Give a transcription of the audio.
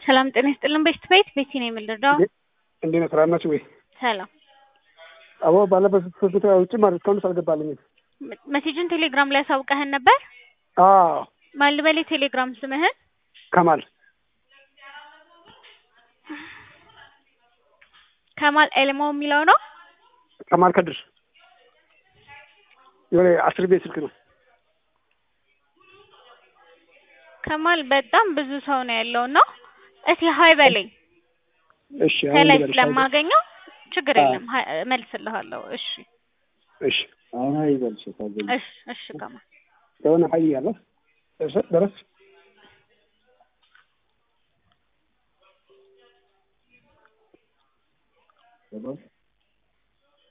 ሰላም ጤና ይስጥልን። ቤት ቤት ቤቲ ነው የምልረዳው። እንዴት ነው? ስራ ናችሁ ወይ? ሰላም አዎ፣ ባለበት ሶስት ውጭ ማለት እስካሁን አልገባልኝም። መሴጅን ቴሌግራም ላይ ያሳውቀህን ነበር? አዎ፣ ማን ልበል? ቴሌግራም ስምህን ከማል ከማል ኤልሞ የሚለው ነው። ከማል ከድር የሆነ አስር ቤት ስልክ ነው። ከማል በጣም ብዙ ሰው ነው ያለው ነው። እስኪ ሀይ በለኝ እሺ፣ አሁን ከላይ ልበልሽ። ስለማገኘው ችግር አዎ። የለም ሀይ- እመልስልሃለሁ። እሺ እሺ፣ አሁን ሀይ በልሽ ታገኝ እሺ እሺ ከማል የሆነ ሀይ ያለ ደረስ ደረስ ገባሽ